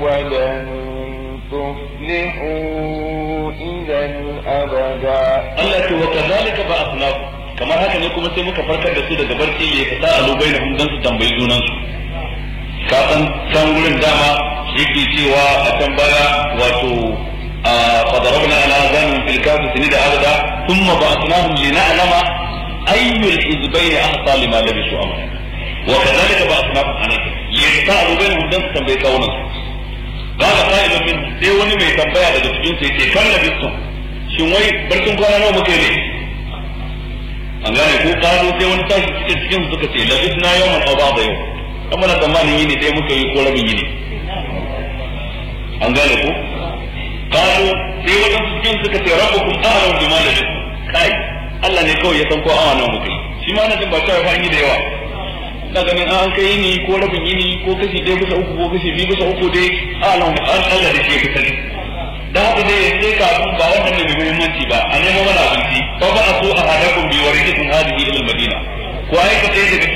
ولن تفلحوا إذا أبدا Allah ce wa kazalika ba asnafu kamar haka ne kuma sai muka farkar da su daga barci ya fita a lubai da dan su tambayi junan su ka san can gurin dama yake cewa a can baya wato a fadarabna ala zanin fil kafi sini da adada thumma ba'athnahum lina'lama ayyul hizbayn ahsa lima labisu amana wa kazalika ba'athnahum anan yafta a lubai da dan su tambayi kawunan su قال قائل من sai wani mai tambaya daga cikin su yake kan labistum shin wai barkin kwana nawa muke ne an gane ko kano sai wani tashi cikin cikin suka ce labis na yawan aw ba'da yau amma na tsammanin yini dai muka yi ko rabin yini an gane ko kano sai wani cikin suka ce rabbukum a'lamu bima labis kai Allah ne kawai ya san ko awa nawa muka yi shi ma na jin ba ta fa yi da yawa na ganin an kai yini ko rabin yini ko kashi ɗaya bisa uku ko kashi biyu bisa uku dai a'lamu an Allah da shi ya fi sani da haka dai sai ka ba wannan ne mai muhimmanci ba a nemo mana abinci fa ba a so a hadakum bi waridikum hadhihi ila al-madina ko ai ka daga